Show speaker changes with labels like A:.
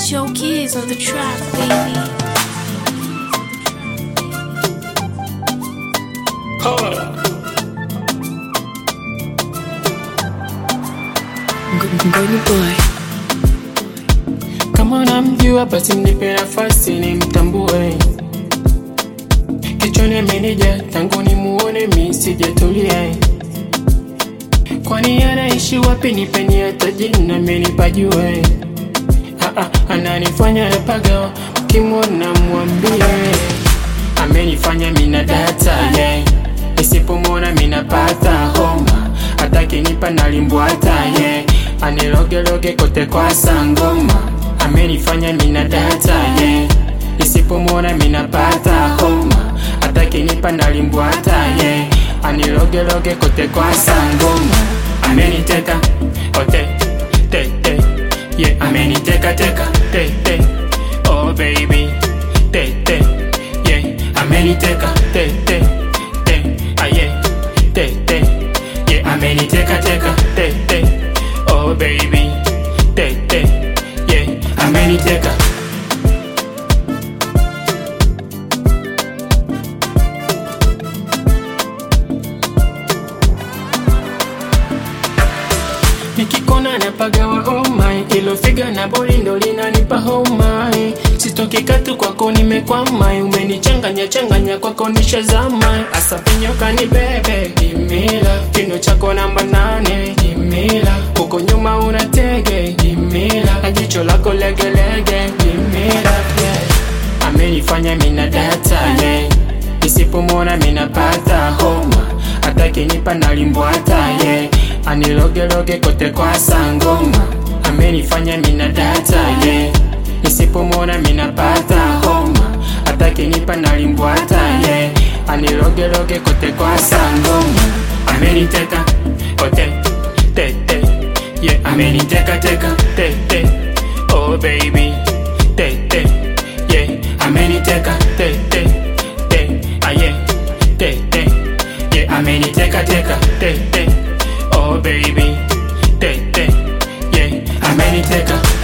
A: Joe Keys on the track, baby.
B: Hold up.
A: Ngoni boy.
B: Kama unamjua basi mnipe nafasi nimtambue. Kichwani amenija tangu nimuone mi sijatulia. Kwani anaishi wapi? Nipeni hata jina menipajue. Ah, ah, ananifanya napaga, mkimwona mwambie amenifanya mina data yeah. Nisipomwona minapata homa, atakinipa nalimbwata yeah. Anilogeloge kote kwa sangoma, amenifanya mina data yeah. Nisipomwona minapata homa, atakinipa nalimbwata yeah. Anilogeloge kote kwa sangoma, ameniteka kote te te yeah. Ameniteka teka te te oh baby te te yeah. Ameniteka te te te ah yeah te te yeah. Ameniteka teka te te oh baby te te yeah. Ameniteka nikikona napagawa oh my ilo figa na boli ndo linanipa oh my sitoki katu kwako nimekwama umenichanganya changanya kwako nishazama asa penyoka ni bebe imila kino chako namba nane imila huko nyuma una tege imila na jicho lako legelege imila yeah. amenifanya mina data yeah. nisipomwona minapata homa atakinipa nalimbwata yeah. anilogeloge kote kwa sangoma amenifanya mina data yeah. nisipomwona minapata homa atakinipa nalimbwata yeah. anilogeloge kote kwa sangoma ameniteka kote tete yeah. ameniteka teka tete oh baby tete yeah. ameniteka tete te ah yeah tete yeah. ameniteka teka tete oh baby tete yeah. ameniteka